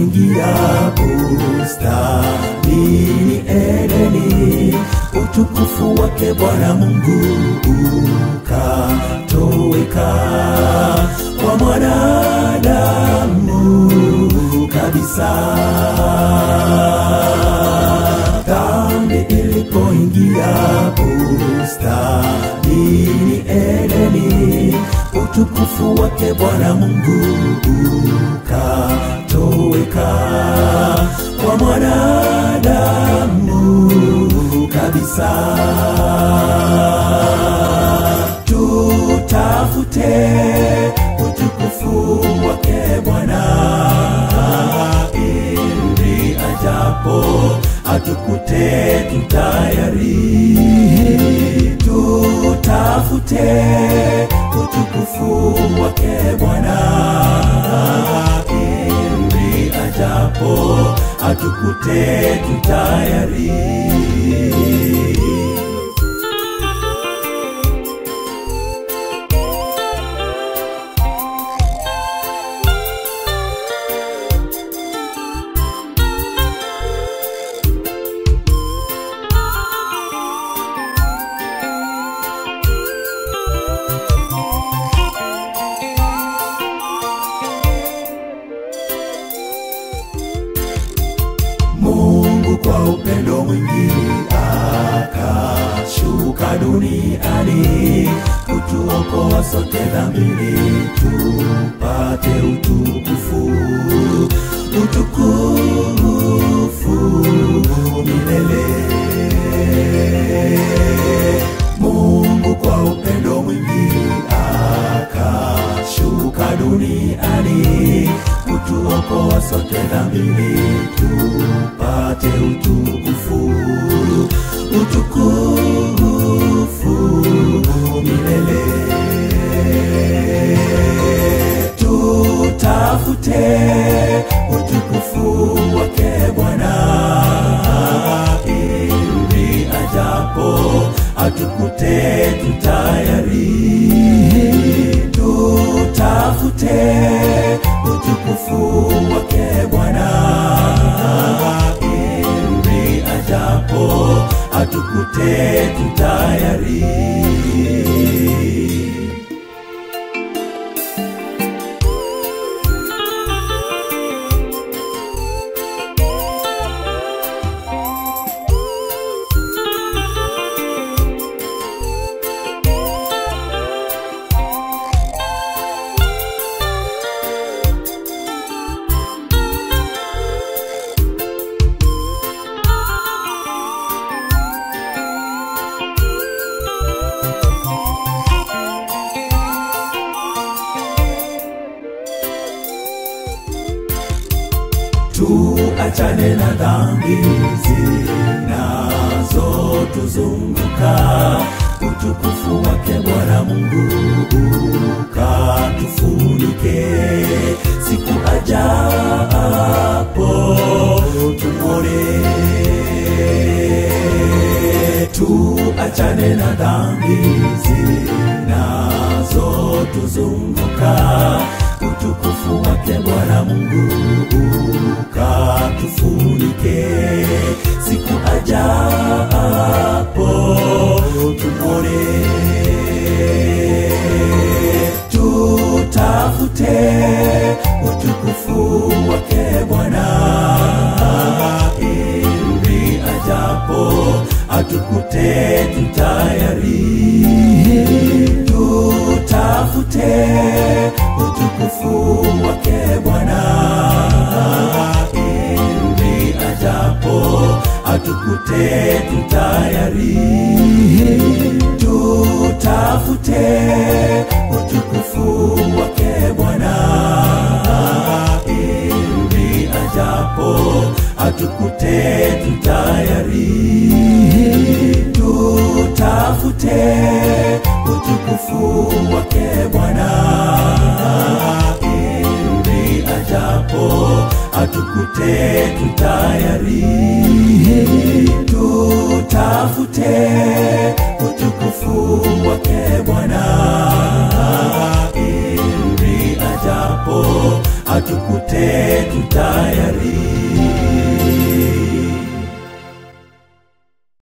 ilipoingia bustanini Edeni, utukufu wake Bwana Mungu ukatoweka kwa mwanadamu kabisa. Dhambi ilipoingia bustanini Edeni, utukufu wake Bwana Mungu ukatoweka kwa mwanadamu kabisa. Tutafute utukufu wake Bwana ili ajapo atukute tutayari. Tutafute utukufu wake Bwana ili ajapo atukute tutayari. Mungu kwa upendo mwingi akashuka duniani kutuokoa sote dhambini tupate utukufu utukufu milele. Mungu kwa upendo mwingi akashuka duniani kutuokoa sote dhambini tupate utukufu utukufu milele. Tutafute utukufu wake Bwana ili ajapo atukute tutayari. Tutafute utukufu wake Bwana ili ajapo atukute tutayari. tuachane na dhambi zinazotuzunguka utukufu wake bwana mungu ukatufunike siku ajapo tumwone tuachane na dhambi zinazotuzunguka utukufu wake bwana mungu ukatufunike siku ajapo tumwone tutafute utukufu wake bwana ili ajapo atukute tutayari tutafute utukufu wake bwana ili ajapo atukute tutayari tutafute utukufu wake bwana ili ajapo atukute tutayari tutafute utukufu wake bwana ili ajapo atukute tutayari tutafute utukufu wake bwana ili ajapo atukute tutayari